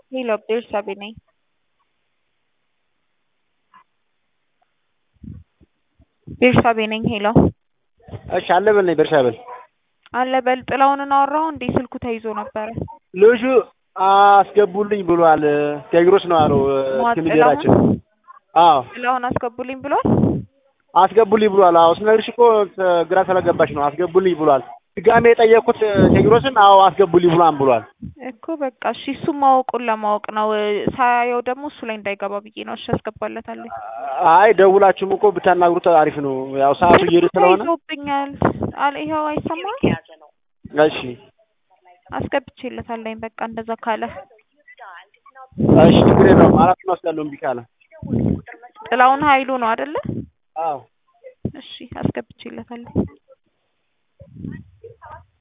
ሄሎ ቤርሳቤ ነኝ። ቤርሳቤ ነኝ። ሄሎ እሺ አለበል ነኝ ቤርሳቤል አለበል ጥላሁንን አወራሁ እንዴ? ስልኩ ተይዞ ነበረ። ልጁ አስገቡልኝ ብሏል። ቴዎድሮስ ነው አለው ማ እስክንድራችን። ጥላሁን አዎ ጥላሁን አስገቡልኝ ብሏል። አስገቡልኝ ብሏል። አዎ ስነግርሽ እኮ ግራ ስለገባሽ ነው። አስገቡልኝ ብሏል። ድጋሜ የጠየቅኩት ቴዎድሮስን አዎ አስገቡልኝ ብሏን ብሏል። እኮ በቃ እሺ፣ እሱ ማወቁን ለማወቅ ነው። ሳያየው ደግሞ እሱ ላይ እንዳይገባ ብዬ ነው። እሺ አስገባለታለሁ። አይ ደውላችሁም እኮ ብታናግሩት አሪፍ ነው። ያው ሰዓቱ እየሄደ ስለሆነ ይዞብኛል አለ። ይኸው አይሰማም። እሺ አስገብቼለታለኝ። በቃ እንደዛ ካለ እሺ ችግር የለውም። አራት ነው ወስዳለሁ እምቢ ካለ ጥላሁን ኃይሉ ነው አይደለ? አዎ እሺ አስገብቼለታለሁ።